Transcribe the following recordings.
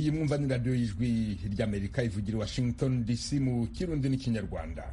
iyi mwumva ni radiyo y'ijwi ry'amerika ivugira i washington dc mu kirundi n'ikinyarwanda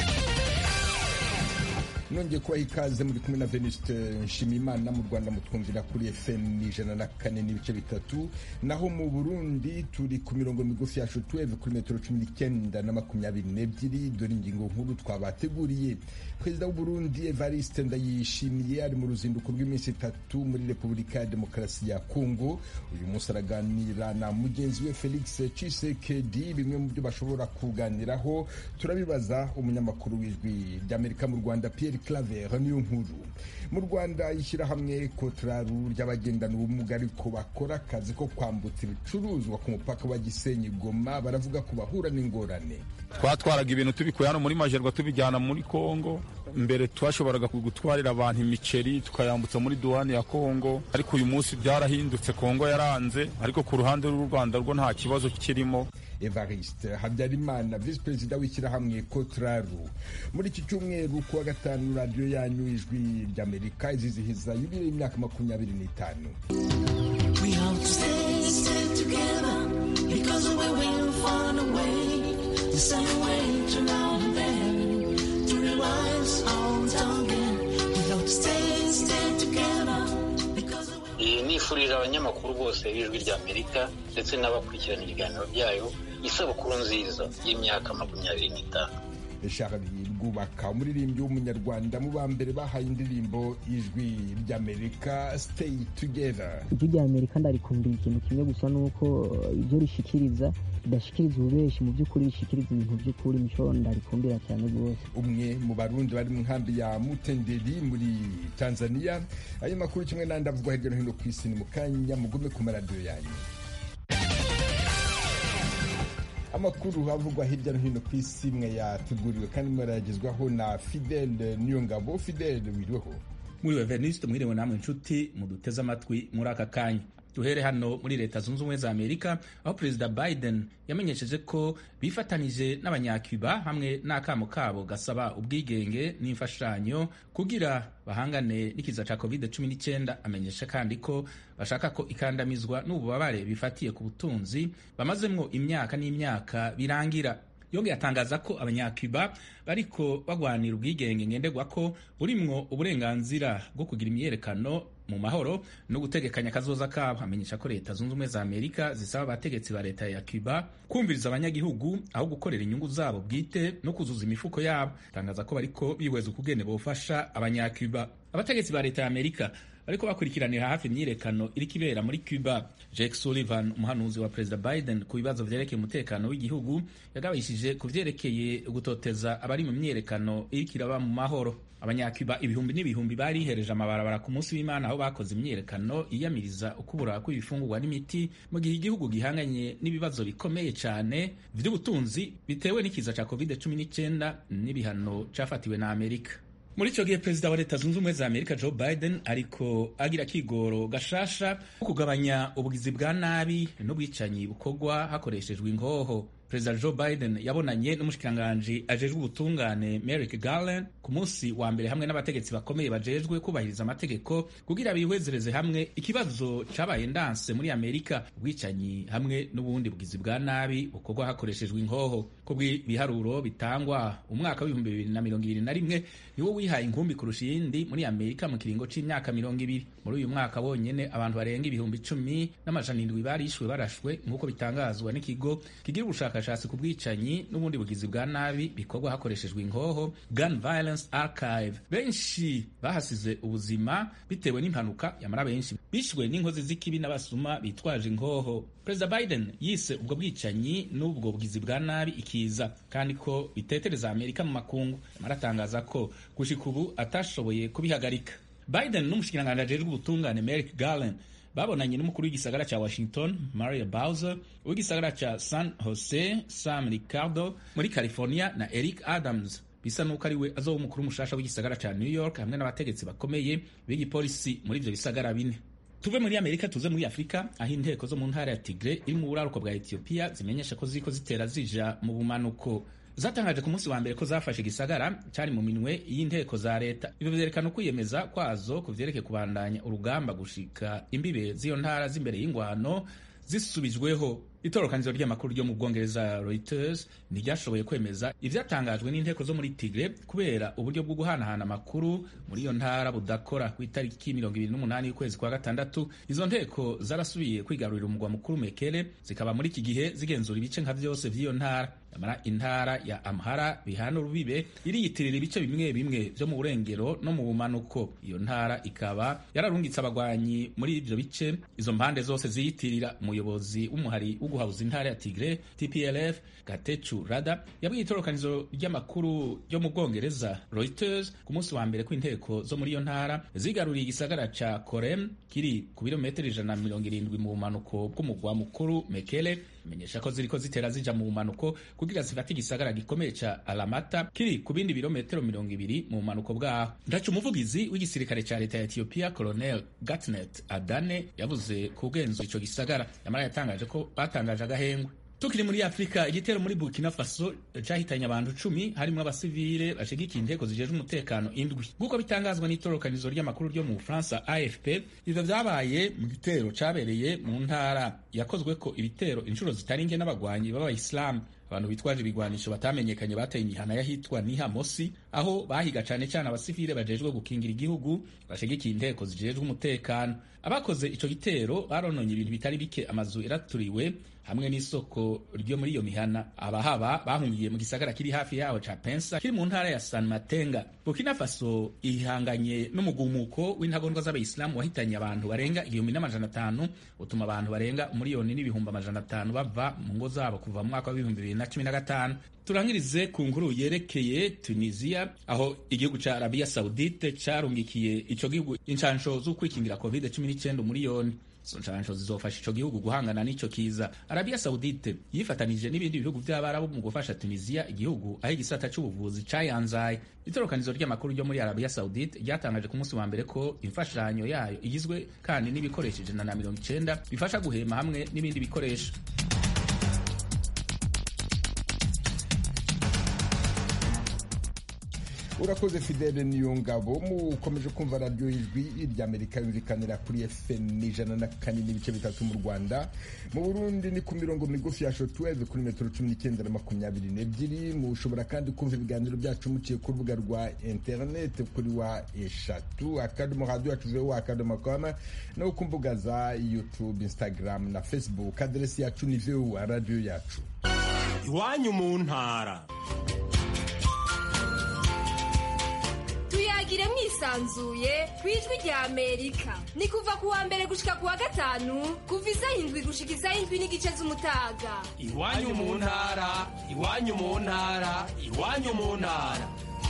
nongeye kubaha ikaze muri kumwe na venuste nshimiyimana mu rwanda mutwumvira kuri fm ijana na kane n'ibice bitatu naho mu burundi turi ku mirongo migufi yacu tuweve kuri metero cumi n'icyenda na makumyabiri n'ebyiri dore ingingo nkuru twabateguriye perezida w'uburundi evariste ndayishimiye ari mu ruzinduko rw'iminsi itatu muri repubulika ya demokarasi ya kongo uyu munsi araganira na mugenzi we felix cisekedi bimwe mu byo bashobora kuganiraho turabibaza umunyamakuru w'ijwi ry'amerika mu rwanda pierre claver niyo nkuru mu rwanda ishyirahamwe kotraru ry'abagendana ubumuga ariko bakora akazi ko kwambutsa ibicuruzwa ku mupaka wa gisenyi goma baravuga ko bahura n'ingorane twatwaraga ibintu tubikuye hano muri majerwa tubijyana muri kongo mbere twashoboraga gutwarira abantu imiceri tukayambutsa muri duwani ya kongo ariko uyu munsi byarahindutse kongo yaranze ariko ku ruhande rw'u rwanda rwo nta kibazo kirimo evariste habyarimana visi perezida w'ishyirahamwe kotraru muri iki cyumweru kuwa gatanu radiyo yanyu ijwi ry'amerika izizihiza yubile y'imyaka makumyabiri n'itanu nifurije abanyamakuru bose b'ijwi ry'amerika ndetse n'abakurikirana ibiganiro byayo isabukuru nziza y'imyaka makumyabiri n'itanu Charles Rwubaka umuririmbyi w'umunyarwanda mu ba mbere bahaye indirimbo ijwi ry'amerika stay together ijwi ry'amerika ndarikumbuye ikintu kimwe gusa nuko ibyo rishikiriza ridashikiriza ububeshi mu by'ukuri rishikiriza ibintu by'ukuri mico ndarikumbira cyane rwose umwe mu barundi bari mu nkambi ya mutenderi muri tanzania ayo makuru kimwe n'andi avugwa hirya no hino ku isi ni mu kanya mugume ku maradiyo yanyu amakuru avugwa hirya no hino ku isi mwe yateguriwe kandi mwaragezwaho na fidele niyongabo fidele wiriweho mwiriwe venuste mwiriwe namwe inshuti muduteze amatwi muri aka kanya duhere hano muri leta zunze ubumwe za amerika aho perezida biden yamenyesheje ko bifatanije n'abanyacuba hamwe n'akamo kabo gasaba ubwigenge n'imfashanyo kugira bahangane n'ikiza cya covid 19 amenyesha kandi ko bashaka ko ikandamizwa n'ububabare bifatiye ku butunzi bamazemwo imyaka n'imyaka birangira yongeye atangaza ko abanyacuba bariko bagwanira ubwigenge ngenderwa ko burimwo uburenganzira bwo kugira imyiyerekano mu mahoro no gutegekanya akazoza kabo amenyesha ko leta zunze ubumwe za amerika zisaba abategetsi ba leta ya cuba kumviriza abanyagihugu aho gukorera inyungu zabo bwite no kuzuza imifuko yabo atangaza ko bariko bihweza ukugene bofasha abanyacuba abategetsi ba leta ya amerika bariko bakurikiranira hafi imyiyerekano iriko ibera muri cuba jake sullivan umuhanuzi wa perezida biden ku bibazo vyerekeye umutekano w'igihugu yagabishije ku vyerekeye gutoteza abari mu myiyerekano iriko iraba mu mahoro abanyacuba ibihumbi n'ibihumbi barihereje amabarabara ku munsi w'imana aho bakoze imyiyerekano iyamiriza ukubura kw'ibifungurwa n'imiti mu gihe igihugu gihanganye n'ibibazo bikomeye cyane vy'ubutunzi bitewe n'ikiza ca covid 19 n'ibihano cafatiwe na amerika muri icyo gihe perezida wa leta zunze ubumwe za amerika joe biden ariko agira akigoro gashasha ko kugabanya ubugizi bwa nabi n'ubwicanyi bukorwa hakoreshejwe ingoho perezida joe biden yabonanye n'umushikiranganji ajejwe ubutungane merrick garland ku munsi wa mbere hamwe n'abategetsi bakomeye bajejwe kubahiriza amategeko kugira bihwezereze hamwe ikibazo cabaye ndanse muri amerika ubwicanyi hamwe n'ubundi bugizi bwa nabi bukorwa hakoreshejwe inkoho kubw'ibiharuro bitangwa umwaka w'ibihumbi bibiri na mirongo ibiri na rimwe niwo wihaye inkumbi kurusha iyindi muri amerika mu kiringo c'imyaka mirongo ibiri muri uyu mwaka wonyene abantu barenga ibihumbi icumi n'amajana indwi barishwe barashwe nk'uko bitangazwa n'ikigo kigira ubushakashatsi ku bwicanyi n'ubundi bugizi bwa nabi bikorwa hakoreshejwe inkoho gun violence archive benshi bahasize ubuzima bitewe n'impanuka yamara benshi bishwe n'inkozi z'ikibi n'abasuma bitwaje inkoho perezida biden yise ubwo bwicanyi n'ubwo bugizi bwa nabi ikiza kandi ko bitetereza amerika mu makungu aratangaza ko gushika ubu atashoboye kubihagarika biden n'umushikiranganji ajejwe ubutungane merrick garland babonanye n'umukuru w'igisagara cya washington maria bowser w'igisagara cya san jose sam ricardo muri california na eric adams bisa nuko ari we azoba umukuru mushasha w'igisagara cya new york hamwe n'abategetsi bakomeye b'igipolisi muri ivyo bisagara bine tuve muri amerika tuze muri afurika aho inteko zo mu ntara ya tigre iri mu buraruko bwa etiyopiya zimenyesha ko ziriko zitera zija mu bumanuko zatangaje ku munsi wa mbere ko zafashe igisagara cyari mu minwe y'inteko za leta ibyo vyerekana ukwiyemeza kwazo ku vyerekeye kubandanya urugamba gushika imbibe z'iyo ntara z'imbere y'ingwano zisubijweho itorokanizo ry'amakuru ryo mu bwongereza reuters ntiryashoboye kwemeza ivyatangajwe n'inteko zo muri tigre kubera uburyo bwo guhanahana amakuru muri iyo ntara budakora ku itariki mirongo ibiri n'umunani y'ukwezi kwa gatandatu izo nteko zarasubiye kwigarurira umugwa mukuru mekele zikaba muri iki gihe zigenzura ibice nka vyose vy'iyo ntara nyamara intara ya amhara bihana urubibe iriyitirira ibice bimwe bimwe vyo mu burengero no mu bumanuko iyo ntara ikaba yararungitse abagwanyi muri ivyo bice izo mpande zose ziyitirira umuyobozi w'umuhari wo guhabuza intara ya tigre tplf gatechu rada yabwiye itorokanizo ry'amakuru ryo mu bwongereza reuters ku munsi wa mbere kw'inteko zo muri iyo ntara zigaruriye igisagara ca korem kiri ku birometero ijana na mirongo irindwi mu bumanuko bw'umugwa mukuru mekele imenyesha ko ziriko zitera zija mu bumanuko kugira zifate igisagara gikomeye ca alamata kiri ku bindi birometero mirongo ibiri mu bumanuko bwaho ndaca umuvugizi w'igisirikare ca leta ya etiyopiya colonel gatnet adane yavuze ku bwenzura ico gisagara yamara yatangaje ko batangaje agahengwe tukiri muri afurika igitero muri burkina faso cahitanye abantu cumi harimwo abasivile bashigikiye inteko zijejwe umutekano indwi nk'uko bitangazwa n'itorokanizo ry'amakuru ryo mu bufaransa afp ivyo vyabaye mu gitero cabereye mu ntara yakozweko ibitero inshuro zitari nke n'abagwanyi b'abayisilamu abantu bitwaje ibigwanisho batamenyekanye bateye imihana y'ahitwa nihamosi aho bahiga cane cane abasivile bajejwe gukingira igihugu bashigikiye inteko zijejwe umutekano abakoze ico gitero barononye ibintu bitari bike amazu yaraturiwe hamwe n'isoko ryo muri iyo mihana abahaba bahungiye mu gisagara kiri hafi yaho ca pensa kiri mu ntara ya san matenga burkina faso ihanganye n'umugumuko w'intagondwa z'abayisilamu wahitanye abantu barenga igihumbi n'amajana atanu utuma abantu barenga umuriyoni n'ibihumbi amajana atanu bava mu ngo zabo kuva mu mwaka w'ibihumbi bibiri na cumi na gatanu turangirize ku nkuru yerekeye tunisiya aho igihugu ca arabiya saudite carungikiye ico gihugu inshansho z'ukwikingira covid cumi n'icyenda umuriyoni izo nshansho zizofasha ico gihugu guhangana n'ico kiza arabiya saudite yifatanije n'ibindi bihugu vy'abarabu mu gufasha tunisiya igihugu aho igisata c'ubuvuzi cayanzaye itorokanizo ry'amakuru ryo muri arabiya saudite ryatangaje ku munsi wa mbere ko imfashanyo yayo igizwe kandi n'ibikoresho ijana na mirongo icenda bifasha guhema hamwe n'ibindi bikoresho urakoze fidele niyo ngabo mukomeje kumva radiyo ijwi ry'amerika yumvikanira kuri fm ijana na kane n'ibice bitatu mu rwanda mu burundi ni ku mirongo migufi ya shotweve kuri metero cumi n'icyenda na makumyabiri n'ebyiri mushobora kandi kumva ibiganiro byacu muciye ku rubuga rwa interineti kuri wa eshatu akadomo radiyo yacu vewo akadomo koma no ku mbuga za youtube instagram na facebook aderesi yacu ni vewo radiyo yacu iwanyu mu ntara tuyagire mwisanzuye ku ijwi rya amerika ni kuva ku wa mbere gushika ku wa gatanu kuva isaha indwi gushika isaha indwi n'igice z'umutaga iwanyu mu ntara iwanyu mu ntara iwanyu mu ntara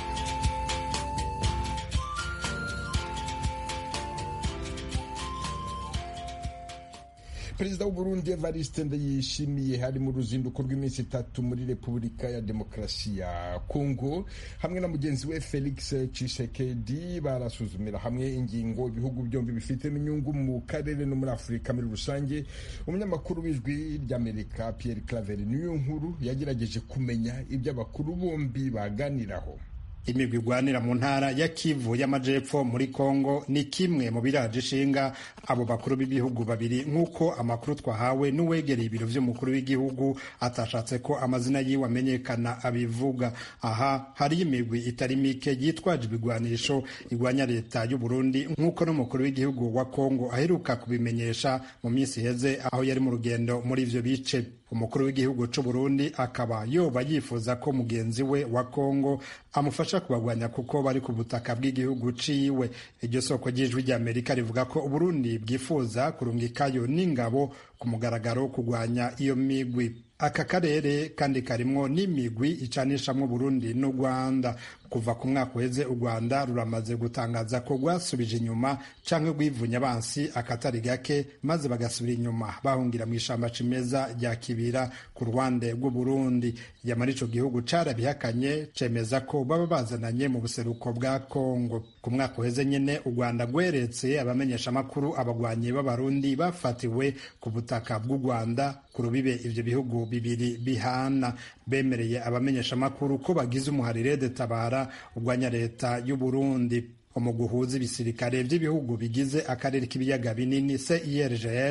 perezida w'uburundi evariste ndayishimiye hari mu ruzinduko rw'iminsi itatu muri repubulika ya demokarasi ya kongo hamwe na mugenzi we felix cisekedi barasuzumira hamwe ingingo ibihugu byombi bifitemo inyungu mu karere no muri afurika muri rusange umunyamakuru w'ijwi ry'amerika pierre claver niyo nkuru yagerageje kumenya ibyo abakuru bombi baganiraho imigwi igwanira mu ntara ya Kivu y'amajepfo muri Kongo ni kimwe mu biraje ishinga abo bakuru b'ibihugu babiri nk'uko amakuru twahawe n'uwegereye ibiro vy'umukuru w'igihugu atashatse ko amazina yiwe amenyekana abivuga aha hari imigwi itari mike yitwaje ibigwanisho igwanya leta y'u Burundi nk'uko n'umukuru w'igihugu wa Kongo aheruka kubimenyesha mu minsi iheze aho yari mu rugendo muri ivyo bice umukuru w'igihugu c'u Burundi akaba yoba yifuza ko mugenzi we wa Kongo amufasha kubagwanya kuko bari ku butaka bw'igihugu ciwe iryo soko ry'ijwi ry'Amerika rivuga ko Uburundi bwifuza kurungikayo n'ingabo ku mugaragaro kugwanya iyo migwi aka karere kandi karimwo n'imigwi icanishamwo Burundi n'u Rwanda kuva ku mwaka uheze u Rwanda ruramaze gutangaza ko rwasubije inyuma canke rwivunya abansi akatari gake maze bagasubira inyuma bahungira mu ishamba cimeza rya Kibira ku ruhande rw'u Burundi yamara ico gihugu carabihakanye cemeza ko baba bazananye mu buseruko bwa Kongo ku mwaka uheze nyene u Rwanda rweretse abamenyesha makuru abagwanyi b'abarundi bafatiwe ku butaka bw'u Rwanda ku rubibe ivyo bihugu bibiri bihana bemereye abamenyesha makuru ko bagize umuharire de tabara urwanya leta y'u Burundi umuguhuza ibisirikare by'ibihugu bigize akarere k'ibiyaga binini CIRGL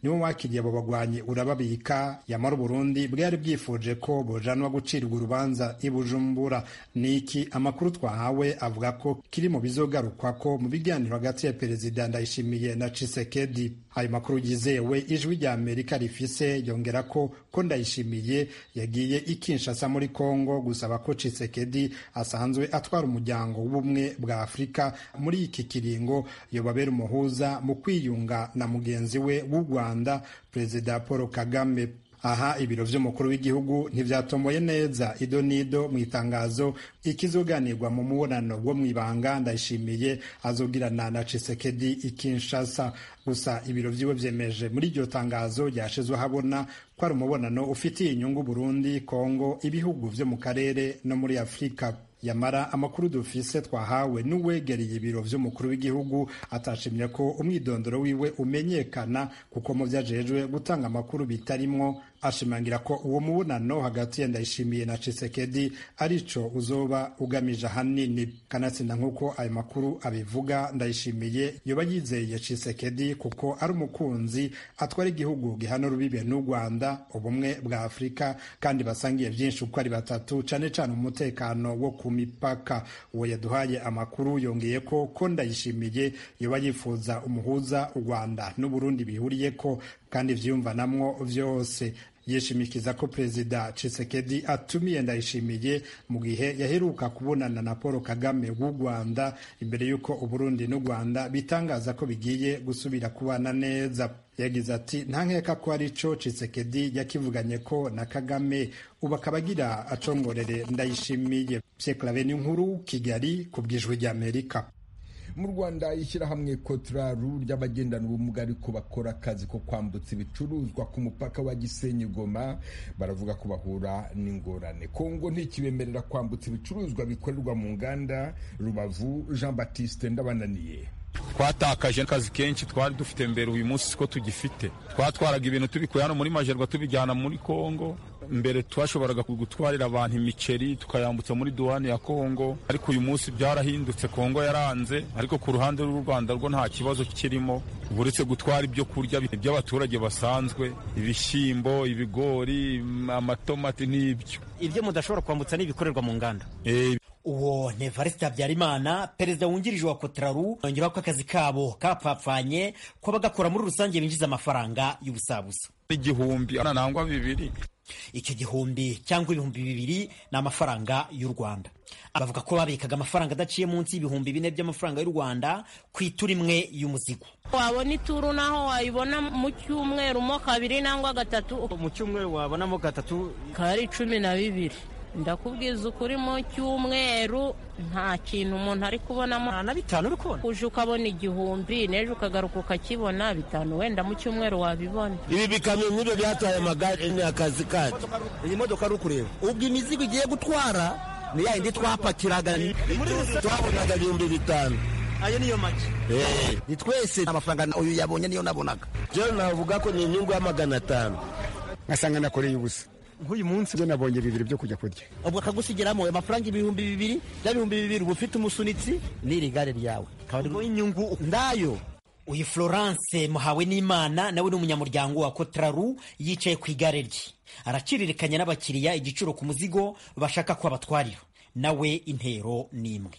niwo wakiriye abo bagwanyi urababika yamara uburundi bwari bwifuje ko bojanwa gucirwa urubanza i bujumbura niki amakuru twahawe avuga ko kiri mu bizogarukwa ko mu biganiro hagati ya perezida ndayishimiye na cisekedi ayo makuru yizewe ijwi rya amerika rifise yongera ko ko ndayishimiye yagiye i kinshasa muri kongo gusaba ko cisekedi asanzwe atwara umuryango w'ubumwe bwa afurika muri iki kiringo yobabera umuhuza mu kwiyunga na mugenzi we w'u rwanda perezida paul kagame aha ibiro vy'umukuru w'igihugu ntivyatomboye neza ido nido mu itangazo ikizoganirwa mu mubonano bwo mw'ibanga ndayishimiye azogirana na cisekedi i kinshasa gusa ibiro vyiwe vyemeje muri iryo tangazo ryashizwe habona ko ari umubonano ufitiye inyungu burundi kongo ibihugu vyo mu karere no muri afurika yamara amakuru dufise twahawe n'uwegereye ibiro vy'umukuru w'igihugu atashimye ko umwidondoro wiwe umenyekana kuko mu vyajejwe gutanga amakuru bitarimwo ashimangira ko uwo mubonano hagati ya ndayishimiye na cisekedi arico uzoba ugamije ahanini kanatsinda nk'uko ayo makuru abivuga ndayishimiye yoba yizeye cisekedi kuko ari umukunzi atwara igihugu gihana urubibe n'u rwanda ubumwe bwa afurika kandi basangiye vyinshi uko ari batatu cane cane umutekano wo ku mipaka uwo yaduhaye amakuru yongeye ko ko ndayishimiye yoba yifuza umuhuza u rwanda n'uburundi bihuriyeko kandi vyiyumvanamwo vyose yishimikiza ko perezida Tshisekedi atumiye ndayishimiye mu gihe yaheruka kubonana na Paul Kagame w'u Rwanda imbere y'uko Uburundi n'u Rwanda bitangaza ko bigiye gusubira kubana neza yagize ati nta nkeka ko ari co Tshisekedi yakivuganye ko na Kagame ubu akaba agira acongorere ndayishimiye Pierre Claver nkuru Kigali ku bw'ijwi ry'Amerika mu rwanda ishyirahamwe kotraru ry'abagendana ubumuga ariko bakora akazi ko kwambutsa ibicuruzwa ku mupaka wa gisenyi goma baravuga ko bahura n'ingorane kongo ntikibemerera kwambutsa ibicuruzwa bikorerwa mu nganda rubavu jean baptiste ndabananiye twatakaje akazi kenshi twari dufite mbere uyu munsi siko tugifite twatwaraga ibintu tubikuye hano muri majerwa tubijyana muri kongo mbere twashoboraga gutwarira abantu imiceri tukayambutsa muri duwani ya kongo ariko uyu munsi byarahindutse kongo yaranze ariko ku ruhande rw'u rwanda rwo nta kibazo kirimo uretse gutwara ibyo kurya by'abaturage basanzwe ibishyimbo ibigori amatomati n'ibyo ibyo mudashobora kwambutsa n'ibikorerwa mu nganda uwo ni evariste habyarimana perezida wungirije wa kotraru yongeraho ko akazi kabo kapfapfanye ko abagakora muri rusange binjiza amafaranga y'ubusabusa igihumbi nangwa bibiri icyo gihumbi cyangwa ibihumbi bibiri ni amafaranga y'u rwanda bavuga ko babikaga amafaranga adaciye munsi y'ibihumbi bine by'amafaranga y'u rwanda ku ituru imwe y'umuzigo wabona ituru naho wayibona mu cyumweru mo kabiri nangwa gatatu mu cyumweru wabonamo gatatu kari cumi na bibiri ndakubwiza ukuri mu cyumweru nta kintu umuntu ari kubonamo nta na bitanu uri kubona uje ukabona igihumbi n'ejo ukagaruka ukakibona bitanu wenda mu cyumweru wabibona ibi bikamyo nk'ibyo byatwaye amagare ni akazi kacu iyi modoka ari ukureba ubwo imizigo igiye gutwara ni ya yindi twapakiraga twabonaga ibihumbi bitanu ayo niyo make ni twese amafaranga uyu yabonye niyo nabonaga rero navuga ko ni inyungu ya magana atanu ngasanga nakoreye ubusa nk'uyu munsi byo nabonye bibiri byo kujya kurya ubwo akagusigeramo amafaranga ibihumbi bibiri bya bihumbi bibiri uba ufite umusunitsi n'iri gare ryawe akaba inyungu ndayo uyu florence muhawe n'imana nawe ni umunyamuryango wa kotraru yicaye ku igare rye araciririkanya n'abakiriya igiciro ku muzigo bashaka ko abatwarira nawe intero ni imwe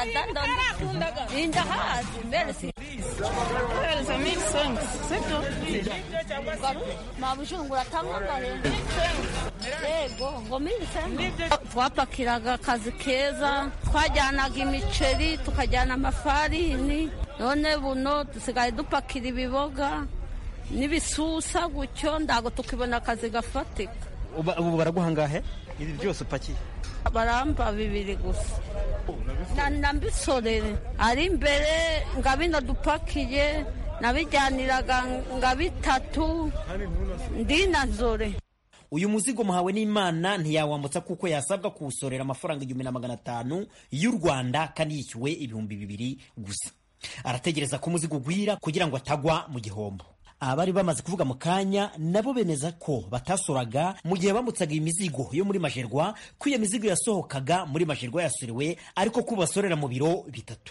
twapakiraga akazi keza twajyanaga imiceri tukajyana amafarini none buno dusigaye dupakira ibiboga n'ibisusa gutyo ntabwo tukibona akazi gafatika ubu baraguha angahe ibi byose upakiye baramba bibiri gusa na mbisorere ari imbere nga bino dupakiye nabijyaniraga nga bitatu ndi na zore uyu muzigo muhawe n'imana ntiyawambutsa kuko yasabwa kuwusorera amafaranga igihumbi na magana atanu y'u rwanda kandi yishyuwe ibihumbi bibiri gusa arategereza ko umuzigo ugwira kugira ngo atagwa mu gihombo abari bamaze kuvuga mu kanya nabo bemeza ko batasoraga mu gihe bambutsaga imizigo yo muri majerwa ko iyo mizigo yasohokaga muri majerwa yasorewe ariko ko basorera mu biro bitatu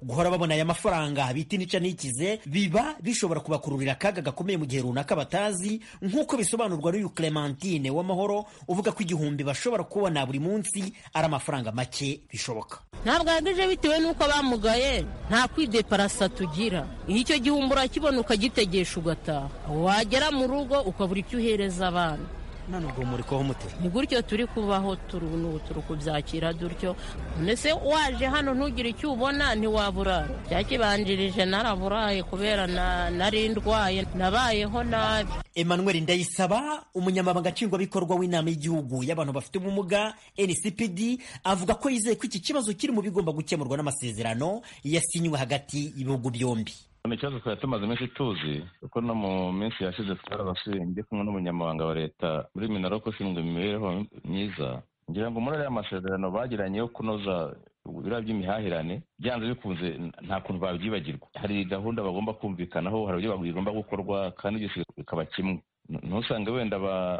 guhora babona aya mafaranga bita inica n'ikize biba bishobora kubakururira akaga gakomeye mu gihe runaka batazi nk'uko bisobanurwa n'uyu clementine w'amahoro uvuga ko igihumbi bashobora kubona buri munsi ari amafaranga make bishoboka ntabwo ahagije bitewe n'uko bamugaye nta kwideparasa tugira iyo icyo gihumbi urakibona ukagitegesha ugataha wagera mu rugo ukabura icyo uhereza abana none ubwo muri kubaho mute ni gutyo turi kubaho turi n'ubu turi kubyakira dutyo mbese waje hano ntugire icyo ubona ntiwaburara byakibanjirije naraburaye kubera nari ndwaye nabayeho nabi emmanuel ndayisaba umunyamabanga nshingwabikorwa w'inama y'igihugu y'abantu bafite ubumuga ncpd avuga ko yizeye ko iki kibazo kiri mu bigomba gukemurwa n'amasezerano yasinywe hagati y'ibihugu byombi ni ikibazo twari tumaze iminsi tuzi kuko no mu minsi yashize twarabasuye ndi kumwe n'umunyamabanga wa leta muri minaroko ushinzwe imibereho myiza ngira ngo muri ariya masezerano bagiranye yo kunoza ibiro by'imihahirane byanze bikunze nta kuntu babyibagirwa hari gahunda bagomba kumvikanaho hari uburyo bigomba gukorwa kandi byose bikaba kimwe ntusange wenda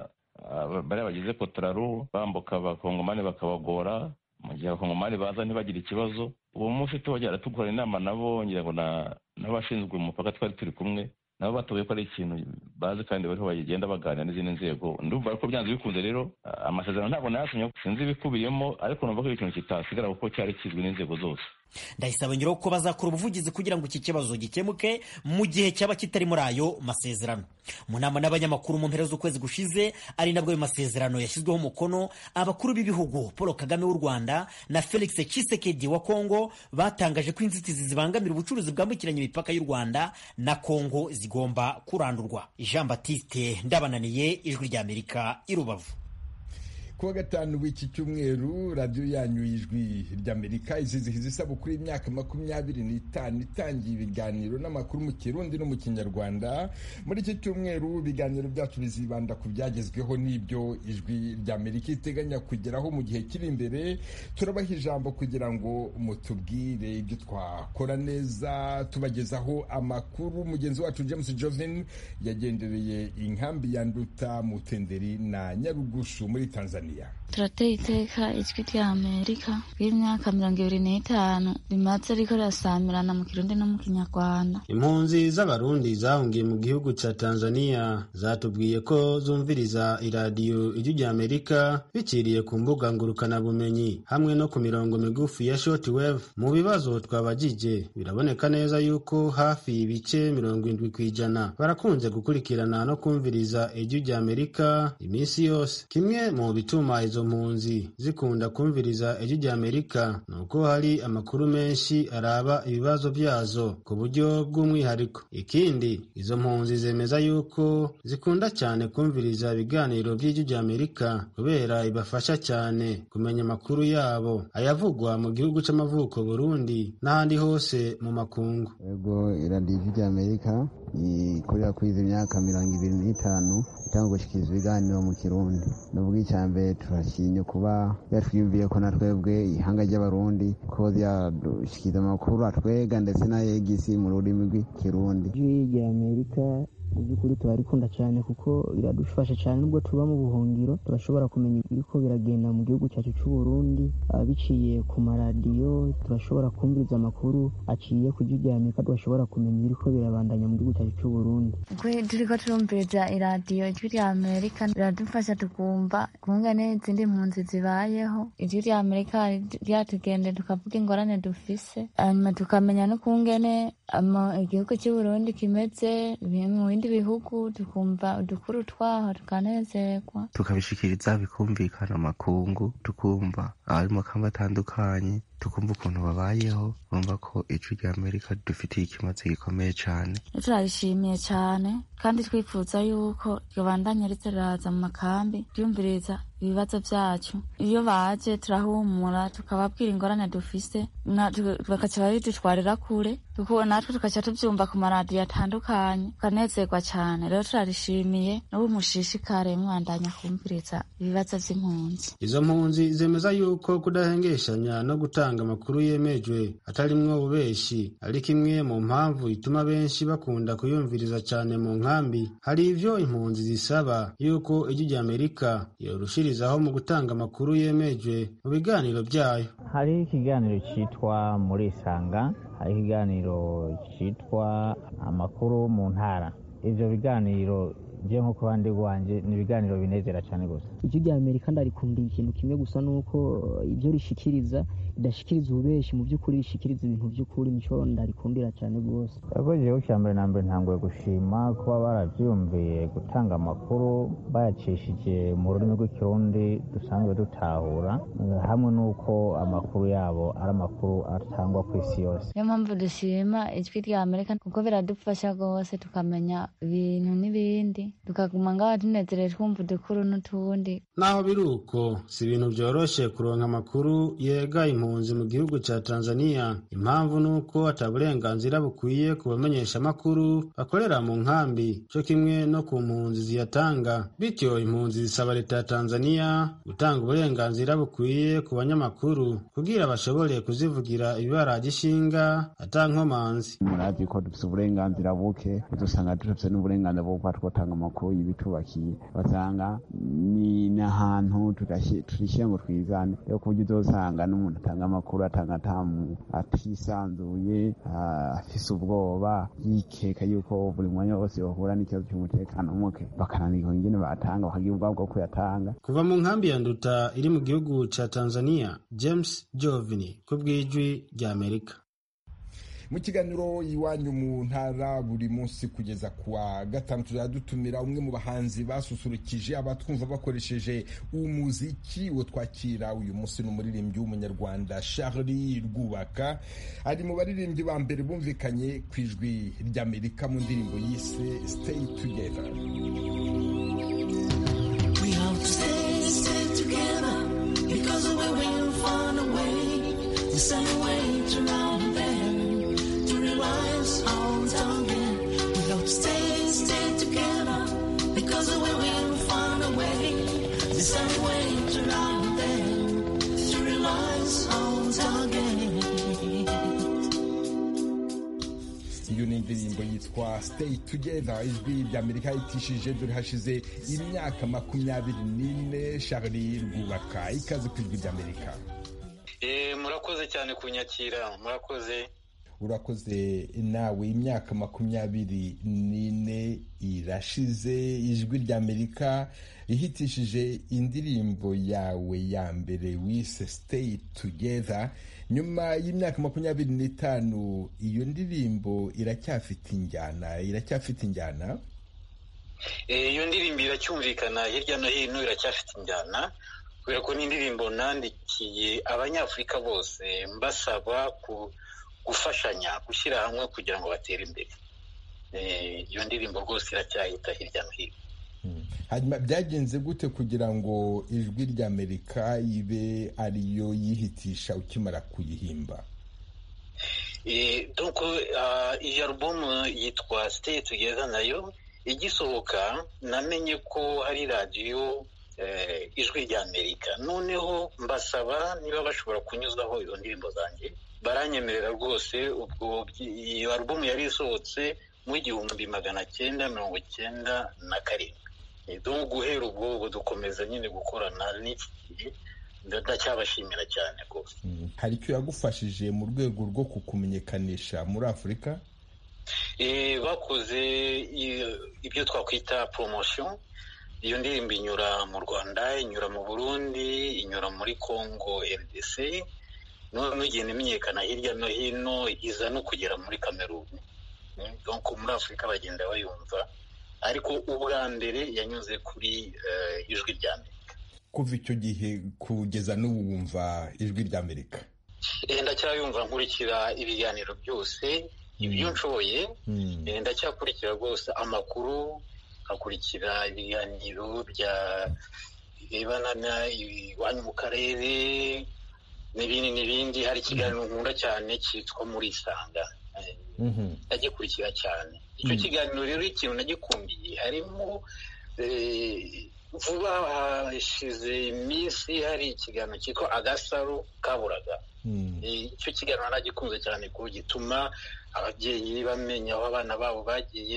bariya bagize kotoraru bambuka abakongomani bakabagora mu gihe abakongomani baza ntibagire ikibazo uwo munsi tubajyana tugukora inama nabo ngira ngo n'abashinzwe umupaka twari turi kumwe nabo batoye ko ari ikintu bazi kandi bariho bagenda baganira n'izindi nzego ndumva ko byanze bikunze rero amasezerano ntabwo nayasinye sinzi ibikubiyemo ariko numva ko ari ikintu kitasigara kuko cyari kizwi n'inzego zose ndayisaba ngiro ko bazakora ubuvugizi kugira ngo iki kibazo gikemuke mu gihe cyaba kitari muri ayo masezerano mu nama n'abanyamakuru mu mpera z'ukwezi gushize ari nabwo ayo masezerano yashyizweho umukono abakuru b'ibihugu paul kagame w'u rwanda na felix tshisekedi wa kongo batangaje ko inzitizi zibangamira ubucuruzi bwambukiranya imipaka y'u rwanda na kongo zigomba kurandurwa jean batiste ndabananiye ijwi ry'amerika i rubavu kuwa gatanu w'iki cyumweru radiyo yanyu ijwi ry'amerika izizihiza isabukuru y'imyaka makumyabiri n'itanu itangiye ibiganiro n'amakuru mu kirundi no mu kinyarwanda muri iki cyumweru ibiganiro byacu bizibanda ku byagezweho n'ibyo ijwi ry'amerika iteganya kugeraho mu gihe kiri imbere turabaha ijambo kugira ngo mutubwire ibyo twakora neza tubagezaho amakuru mugenzi wacu james jovin yagendereye inkambi ya nduta mutenderi na nyarugushu muri tanzania turateye iteka ijwi rya amerika ry'imyaka mirongo ibiri n'itanu rimaze riko rirasamirana mu kirundi no mu kinyarwanda impunzi z'abarundi zahungiye mu gihugu ca tanzania zatubwiye ko zumviriza iradiyo ijwi rya amerika biciriye ku mbuga ngurukanabumenyi hamwe no ku mirongo migufi ya shortwave mu bibazo twabajije biraboneka neza yuko hafi ibice mirongo indwi ku ijana barakunze gukurikirana no kumviriza ijwi rya amerika iminsi yose kimwe mu bituma izo mpunzi zikunda kumviriza ijwi rya amerika ni uko hari amakuru menshi araba ibibazo byazo ku buryo bw'umwihariko ikindi izo mpunzi zemeza yuko zikunda cyane kumviriza ibiganiro by'ijwi rya amerika kubera ibafasha cyane kumenya amakuru yabo ayavugwa mu gihugu c'amavuko burundi n'ahandi hose mu makungu yego iradiyo ijwi rya amerika ikorera kwiza imyaka mirongo ibiri n'itanu itanga gushikiriza ibiganiro mu kirundi n'ubwo icya mbere turashimye kuba yatwiyumviye ko na twebwe ihanga ry'abarundi ko ryadushikiriza amakuru atwega ndetse n'ayegisi mu rurimi rw'ikirundi ijwi rya amerika mu by'ukuri turarikunda cyane kuko biradufasha cyane nubwo tuba mu buhungiro turashobora kumenya ibiriko biragenda mu gihugu cyacu cy'u Burundi biciye ku maradiyo turashobora kumviriza amakuru aciye ku ijwi rya amerika tugashobora kumenya ibiriko birabandanya mu gihugu cyacu cy'u Burundi turiko turumviriza iradiyo ijwi rya amerika biradufasha tukumva kungane izindi mpunzi zibayeho ijwi rya amerika ryatugende tukavuga ingorane dufise hanyuma tukamenya n'ukungene igihugu cy'u Burundi kimeze mu bindi bihugu tukumva udukuru twaho tukanezerwa tukabishikiriza bikumvikana amakungu tukumva abari mu kamba atandukanye tukumva ukuntu babayeho bumva ko ijwi rya amerika dufitiye ikimaze gikomeye cyane turarishimiye cyane kandi twifuza yuko ribandanya ritaraza mu makambi ryumviriza ibibazo byacu iyo baje turahumura tukababwira ingorane dufise bakaca babidutwarira kure natwe tukaca tubyumva ku maradiyo atandukanye tukanezerwa cyane rero turarishimiye n'ubu mushishikare mwandanya kumviriza ibibazo by'impunzi izo mpunzi zemeza yuko kudahengeshanya no gutanga amakuru yemejwe atarimwo ububeshi ari kimwe mu mpamvu ituma benshi bakunda kuyumviriza cyane mu nkambi hari ivyo impunzi zisaba yuko ijwi rya amerika yorushirizaho mu gutanga amakuru yemejwe mu biganiro byayo hari ikiganiro cyitwa muri isanga hariho ikiganiro cyitwa amakuru mu ntara ivyo biganiro je nko ku bandi rwanje ni ibiganiro binezera cyane gusa ijwi rya amerika ndarikundira ikintu kimwe gusa nuko ibyo rishikiriza ridashikiriza ububeshi mu by'ukuri rishikiriza ibintu by'ukuri nico ndarikundira cyane rwose ego jewe cya mbere na mbere ntanguye gushima kuba baravyumviye gutanga amakuru bayacishije mu rurimi rw'ikirundi dusanzwe dutahura hamwe n'uko amakuru yabo ari amakuru atangwa ku isi yose niyo mpamvu dushima ijwi rya amerika kuko biradufasha rwose tukamenya ibintu n'ibindi tukaguma ngaho tunezerewe twumva udukuru n'utundi naho biri uko si ibintu byoroshe kuronka amakuru yega impunzi mu gihugu ca tanzania impamvu ni uko ata burenganzira bukwiye ku bamenyeshamakuru bakorera mu nkambi co kimwe no ku mpunzi ziyatanga bityo impunzi zisaba leta ya tanzania gutanga uburenganzira bukwiye ku banyamakuru kugira bashobore kuzivugira ibibaraje ishinga ata nkomanzi murazi ko dufise uburenganzira buke dusanga dufise n'uburenganzira bwo kuba twotanga amakuru y'ibitubakiye basanga ni n'ahantu turishyira ngo twizane rero ku buryo uzosanga n'umuntu atanga amakuru atanga atamu atisanzuye afise ubwoba yikeka yuko buri mwanya wose bahura n'ikibazo cy'umutekano muke bakananirwa ingene batanga bakagira ubwabo bwo kuyatanga kuva mu nkambi ya nduta iri mu gihugu ca tanzania james jovini ku bw'ijwi rya amerika mu kiganiro iwanyu mu ntara buri munsi kugeza kuwa gatanu tuzajya dutumira umwe mu bahanzi basusurukije abatwumva bakoresheje umuziki wo twakira uyu munsi ni umuririmbyi w'umunyarwanda Charlie Rwubaka ari mu baririmbyi ba mbere bumvikanye ku ijwi ry'Amerika mu ndirimbo yise Stay Together We have to stay, stay together because we will find a way the same way to round there to realize our target. We have to stay, stay together because we will find a way the same way to round there to realize our target. iyo ni indirimbo yitwa Stay Together ijwi ry'Amerika yitishije dore hashize imyaka makumyabiri n'ine Charlie Rwubaka ikaze ku ijwi ry'Amerika murakoze cyane kunyakira murakoze urakoze nawe imyaka makumyabiri n'ine irashize ijwi ry'Amerika ihitishije indirimbo yawe ya mbere wise Stay Together nyuma y'imyaka makumyabiri n'itanu iyo ndirimbo iracyafite injyana iracyafite injyana iyo ndirimbo iracyumvikana hirya no hino iracyafite injyana kubera ko ni indirimbo nandikiye abanyafurika bose mbasaba gufashanya gushyira hamwe kugira ngo batere imbere iyo ndirimbo rwose iracyahita hirya no hino hanyuma byagenze gute kugira ngo ijwi ry'amerika ibe ariyo yihitisha ukimara kuyihimba iyi alubumu yitwa stay together nayo igisohoka namenye ko hari radiyo ijwi ry'amerika noneho mbasaba niba bashobora kunyuzaho izo ndirimbo zanjye baranyemerera rwose ubwo iyo alubumu yari isohotse mu igihumbi magana cyenda mirongo cyenda na karindwi do guhera ubwo ubu dukomeza nyine gukorana n'iki gihe ndacyabashimira cyane rwose hari icyo yagufashije mu rwego rwo kukumenyekanisha muri afurika bakoze ibyo twakwita poromosiyo iyo ndirimbo inyura mu rwanda inyura mu burundi inyura muri congo rdc noneho igenda imenyekana hirya no hino iza no kugera muri kameruni muri afurika bagenda bayumva ariko ubwa mbere yanyuze kuri ijwi ry'amerika kuva icyo gihe kugeza n'ubu wumva ijwi ry'amerika ndacyayumva nkurikira ibiganiro byose ibyo nshoboye ndacyakurikira rwose amakuru nkakurikira ibiganiro bya birebana iwanyu mu karere n'ibindi n'ibindi hari ikiganiro nkunda cyane cyitwa muri isanga ndagikurikira cyane icyo kiganiro rero ikintu nagikundiye harimo vuba hashize iminsi hari ikiganiro cyitwa agasaro kaburaga icyo kiganiro nagikunze cyane kuko gituma ababyeyi bamenya aho abana babo bagiye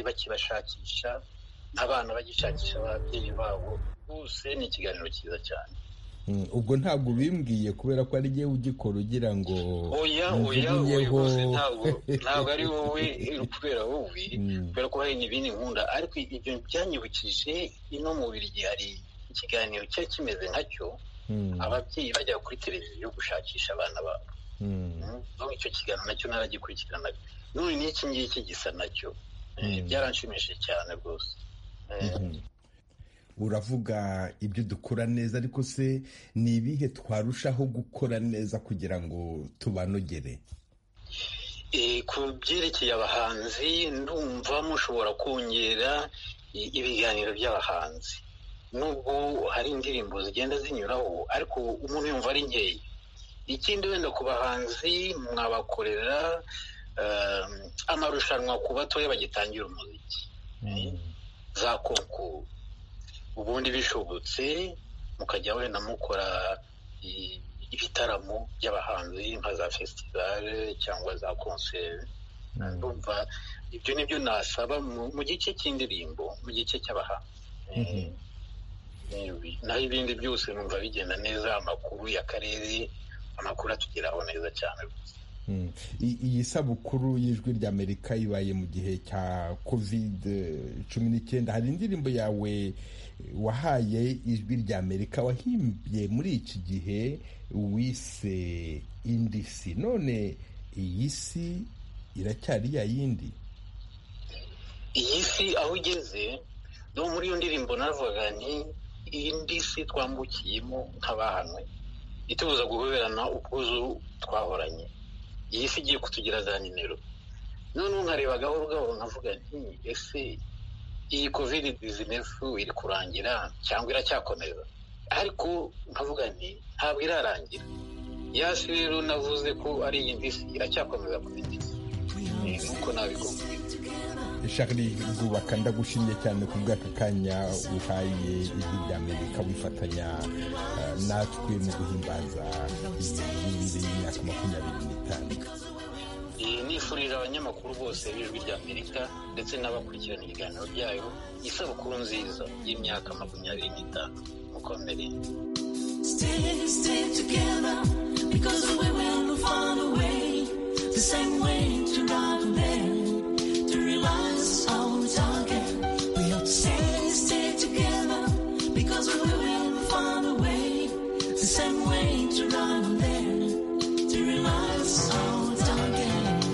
bakibashakisha n'abana bagishakisha ababyeyi babo bose ni ikiganiro cyiza cyane Mm, ubwo ntabwo bimbwiye kubera ko ari jyewe ugikora ugira ngo oya oya oya umvugunyeho. rwose ntabwo ntabwo ari wowe kubera wowe kubera ko hari n'ibindi nkunda ariko ibyo byanyibukije ino mu Bubiligi hari ikiganiro cyari kimeze nkacyo Mm. ababyeyi bajya kuri televiziyo gushakisha abana babo Mm. aho icyo kiganiro nacyo naragikurikiranaga none n'iki ngiki gisa nacyo Eh, Mm. byaranshimishije cyane rwose Eh, Mhm. uravuga ibyo dukora neza ariko se ni ibihe twarushaho gukora neza kugira ngo tubanogere Eh, ku byerekeye abahanzi ndumva mushobora kongera i- ibiganiro by'abahanzi nubwo hari indirimbo zigenda zinyuraho ariko umuntu yumva ari nkeya ikindi wenda ku bahanzi mwabakorera eh, amarushanwa ku batoya bagitangira umuziki za konkuru ubundi bishobotse mukajya wenda mukora i- ibitaramo by'abahanzi nka za festivale cyangwa za konseri ndumva ibyo nibyo nasaba mu mu gice cy'indirimbo mu gice cy'abahanzi Eh, naho ibindi byose numva bigenda neza amakuru y'akarere amakuru atugeraho neza cyane Mm. I- iyi sabukuru y'ijwi ry'amerika ibaye mu gihe cya covid cumi n'icyenda hari indirimbo yawe wahaye ijwi ry'amerika wahimbye muri iki gihe wise indi si none iyi si iracyari ya yindi iyi si aho igeze no muri iyo ndirimbo navugaga nti indi si twambukiyemo nk'abahanwe itubuza guhoberana ubwuzu twahoranye iyi si igiye kutugira za nimero noneho nkareba gahoro gahoro nkavuga nti ese iyi covid dizinefu iri kurangira cyangwa iracyakomeza ariko nkavuga nti ntabwo irarangira ya si rero navuze ko ari iyindi si iracyakomeza kuba indi si Eh, nuko nabikubwiye Charlie Rwubaka ndagushimye cyane ku bw'aka kanya uhaye ijwi ry'Amerika wifatanya eh, natwe mu guhimbaza iyi y'imyaka makumyabiri n'itanu Eh, nifurije abanyamakuru bose b'ijwi ry'amerika ndetse n'abakurikirana ibiganiro byayo isabukuru nziza y'imyaka makumyabiri n'itanu mukomere Stay, stay together because we will find a way, the same way to run there, to realize our target. We have to stay, stay together because we will find a way, the same way to run there, to realize our target.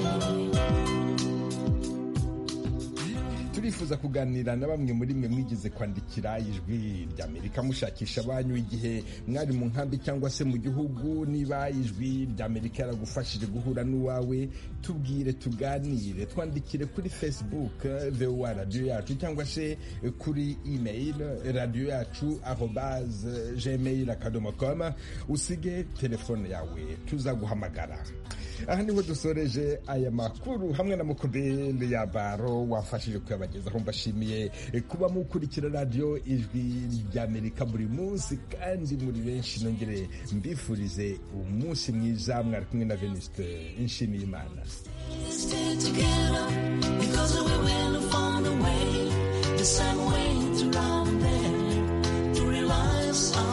turifuza kuganira na bamwe muri mwe mwigeze kwandikira ijwi ry'amerika mushakisha abanyu igihe mwari mu nkambi cyangwa se mu gihugu niba ijwi ry'amerika yaragufashije guhura n'uwawe tubwire tuganire twandikire kuri facebook voa radiyo yacu cyangwa se kuri email radiyo yacu arobase gmail akadomo com usige telefone yawe tuzaguhamagara aha niho dusoreje aya makuru hamwe na mukubele ya baro wafashije kuyabagezaho mbashimiye kuba mukurikira radiyo ijwi ry'amerika buri munsi kandi muri benshi nongere mbifurize umunsi mwiza mwari kumwe na venuste nshimiye imana Stay together because we will find a way, the same way to run there, to realize our